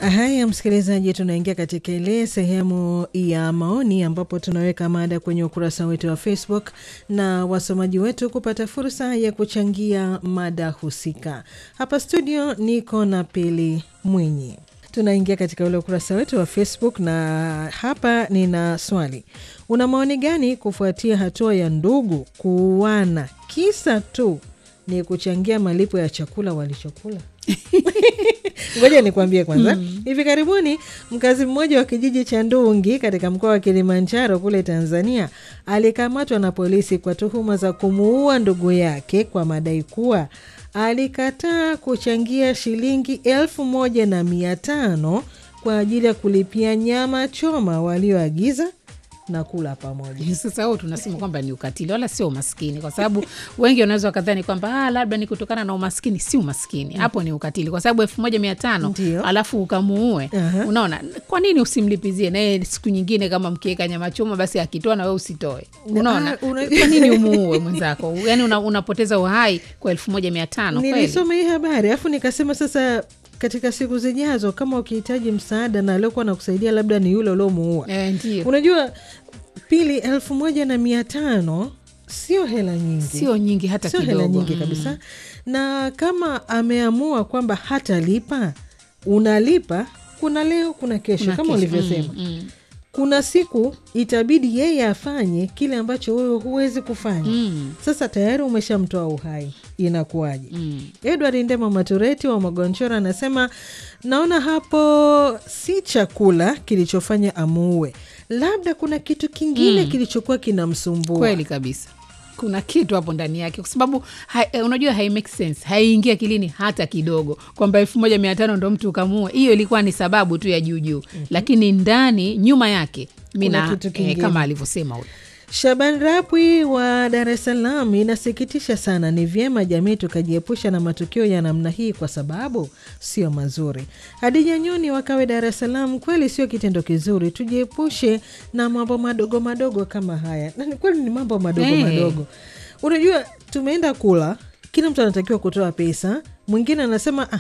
Haya, msikilizaji, tunaingia katika ile sehemu ya maoni ambapo tunaweka mada kwenye ukurasa wetu wa Facebook na wasomaji wetu kupata fursa ya kuchangia mada husika. Hapa studio niko na Pili Mwinyi. Tunaingia katika ule ukurasa wetu wa Facebook na hapa nina swali: una maoni gani kufuatia hatua ya ndugu kuuana kisa tu ni kuchangia malipo ya chakula walichokula? Ngoja nikuambie kwanza. mm. Hivi karibuni mkazi mmoja wa kijiji cha Ndungi katika mkoa wa Kilimanjaro kule Tanzania alikamatwa na polisi kwa tuhuma za kumuua ndugu yake kwa madai kuwa alikataa kuchangia shilingi elfu moja na mia tano kwa ajili ya kulipia nyama choma walioagiza na kula pamoja. Sasa huo tunasema kwamba ni ukatili, wala sio umaskini, kwa sababu wengi wanaweza wakadhani kwamba ah, labda ni kutokana na umaskini. Si umaskini hapo, ni ukatili, kwa sababu elfu moja mia tano Ndio. alafu ukamuue. Aha. Unaona, kwa nini usimlipizie naye siku nyingine, kama mkiweka nyama choma, basi akitoa na wewe usitoe? Unaona, Ah, una- kwa nini umuue mwenzako? Yani una, unapoteza uhai kwa elfu moja mia tano kweli? Nilisoma hii habari alafu nikasema sasa, katika siku zijazo, kama ukihitaji msaada na aliokuwa na kusaidia labda ni yule uliomuua, Eh, ndio unajua pili, elfu moja na mia tano sio hela nyingi, sio nyingi hata sio kidogo. hela nyingi Mm. kabisa. Na kama ameamua kwamba hatalipa, unalipa. Kuna leo, kuna kesho, Kuna kama kesho. ulivyosema. Mm, mm. Kuna siku itabidi yeye afanye kile ambacho wewe huwezi kufanya. Mm, Sasa tayari umeshamtoa uhai, inakuwaje? mm. Edward Ndema Matureti wa Magonchora anasema naona hapo si chakula kilichofanya amuue, labda kuna kitu kingine kilichokuwa kinamsumbua. kweli kabisa kuna kitu hapo ndani yake kwa sababu hai, eh, unajua hai make sense haiingia akilini hata kidogo kwamba elfu moja mia tano ndo mtu ukamua hiyo ilikuwa ni sababu tu ya juujuu lakini ndani nyuma yake mi Kuna na kitu eh, kingine. kama alivyosema huyo Shaban Rapwi wa Dar es Salaam, inasikitisha sana. Ni vyema jamii tukajiepusha na matukio ya namna hii kwa sababu sio mazuri. Hadija Nyoni wakawe Dar es Salaam, kweli sio kitendo kizuri, tujiepushe na mambo madogo madogo kama haya, na ni kweli ni mambo madogo Eh. madogo. Unajua, tumeenda kula, kila mtu anatakiwa kutoa pesa, mwingine anasema ah,